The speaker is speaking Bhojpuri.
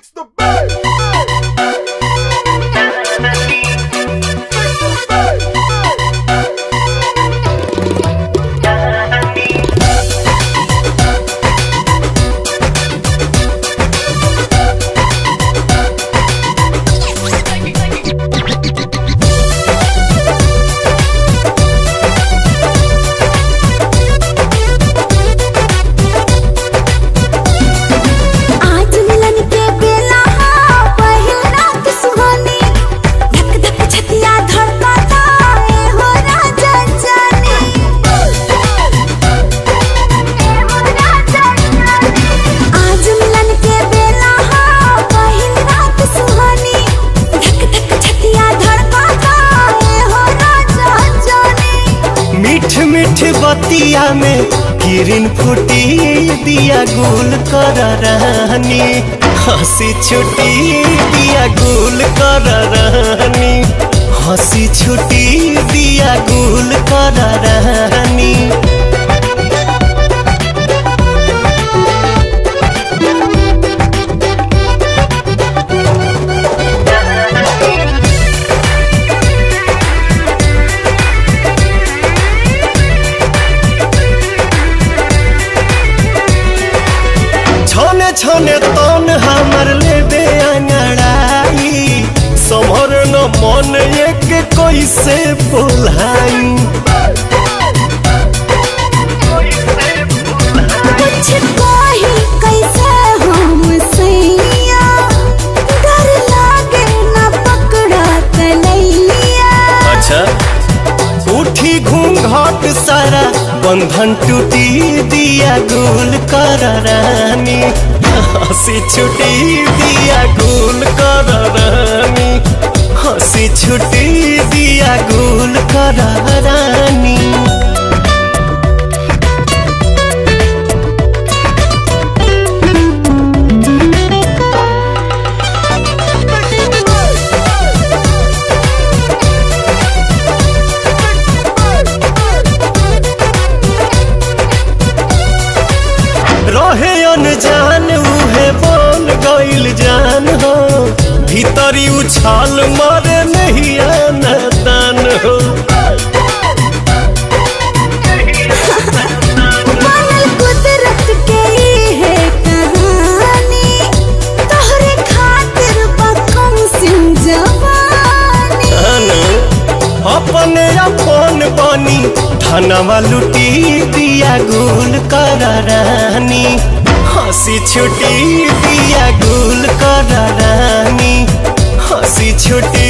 Fix the bass. आज मिलन के बेला हा पहिल रात सुहानी धक धक छतिया धड़कता ए हो राजा जाने आज मिलन के बेला हा पहिल रात सुहानी धक धक छतिया धड़कता ए हो राजा जाने मीठ मीठ बतिया में किरण फूटी दिया गुल कर रहनी हंसी छुटी दिया गुल कर रहनी हंसी छुटी दिया गुल कर रहनी छने छने तन हमर लेबे अंगड़ाई समर न मन एक कैसे बोलाई कुछ कही कैसे हम सैया डर लागे न पकड़ा तलैया अच्छा उठी घूंघट सारा बंधन टूटी दिया गुल कर रानी हंसी छुटी दिया गुल कर रानी हंसी छुटी दिया गुल कर रानी रहे अनजान उहे बन गइल जान हो भीतरी उछाल मारे नहीं दान हो बनल कुदरत के ई है कहानी तोहरे खातिर बकम सिंह जवानी अनु, अपने अपन बनी धनवा लुटी दिया गुल कर रानी हंसी छुटी दिया गुल कर रानी हंसी छुटी